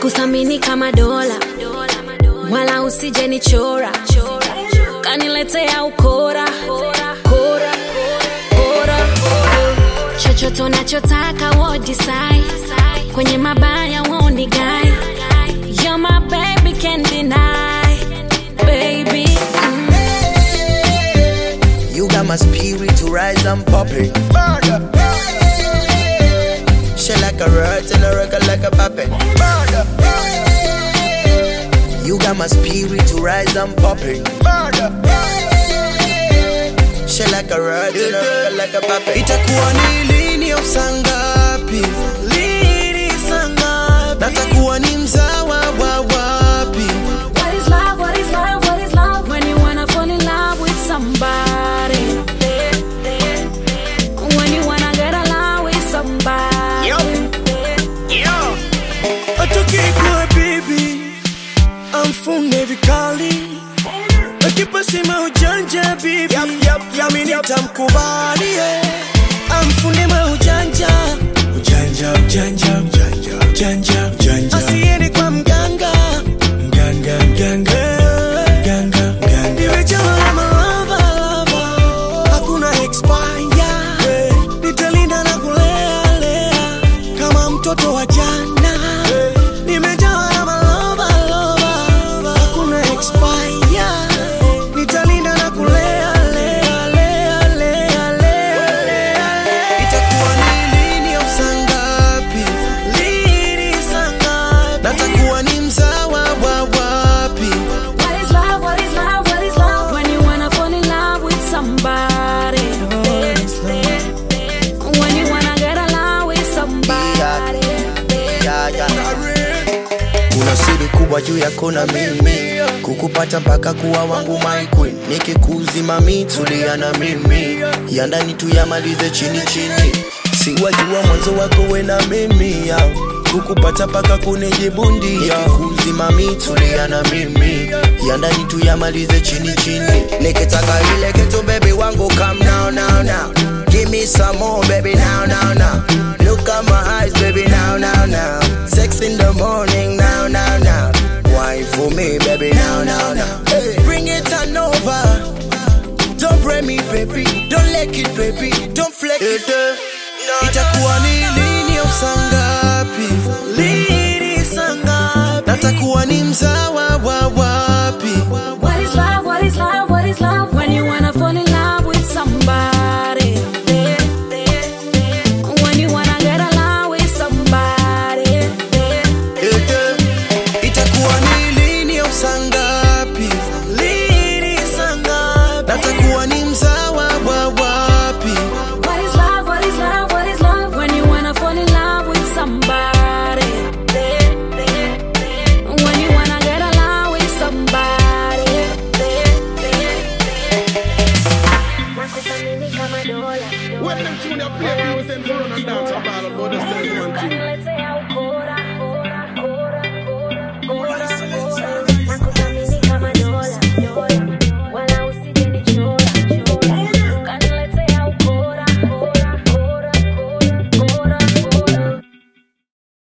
sikuthamini kama dola wala usije nichora kaniletea ukora kora kora chochote unachotaka wo decide kwenye mabaya woni guy you're my baby can't deny baby mm. You got my spirit to rise and pop it. Shit like a rat and a record like a puppet. You got my spirit to rise and pop it. Shit like a rat and a record like a puppet. itakuwa ni lini au saa ngapi lini saa ngapi natakuwa ni mzawa wa wapi What is love? What is love? What is love? When you wanna fall in love with somebody. When you wanna get along with somebody. atukikuwa bibi amfunge vikali akipasima ujanja bibi yami nitamkubali yeah. amfunge maujanja ujanja ujanja ujanja ujanja ujanja asiende kwa mganga mganga mganga mganga mganga nimejawa na malava lava hakuna expire nitalinda na kulea lea kama mtoto wa jana nimejawa na malova lova hakuna expire nitalinda na kulea lea lea lea lea lea itakuwa ni lini au saa ngapi lini saa ngapi natakuwa ni mzawa wa wapi What is love? What is love? What is love? When you wanna fall in love with somebody. When you wanna get along with somebody. Yeah, yeah. Kuna siri kubwa juu yako na mimi, kukupata mpaka kuwa wangu my queen. Nikikuzima mi tulia na mimi, ya ndani tuyamalize chini chini. Siwajua mwanzo wako we na mimi ya kukupata mpaka kunijibundi Nikikuzima mi tulia na mimi, ya ndani tuyamalize chini chini. Nikitaka ile kitu baby wangu come now now now, give me some more baby now now now. Look at my eyes baby now now now. Sex in the morning now now now. Wine for me baby now now now. Hey, bring it on over. Don't break me baby, don't let it baby, don't flex it. itakuwa ni lini au saa ngapi lini saa ngapi natakuwa ni mzawa wa wapi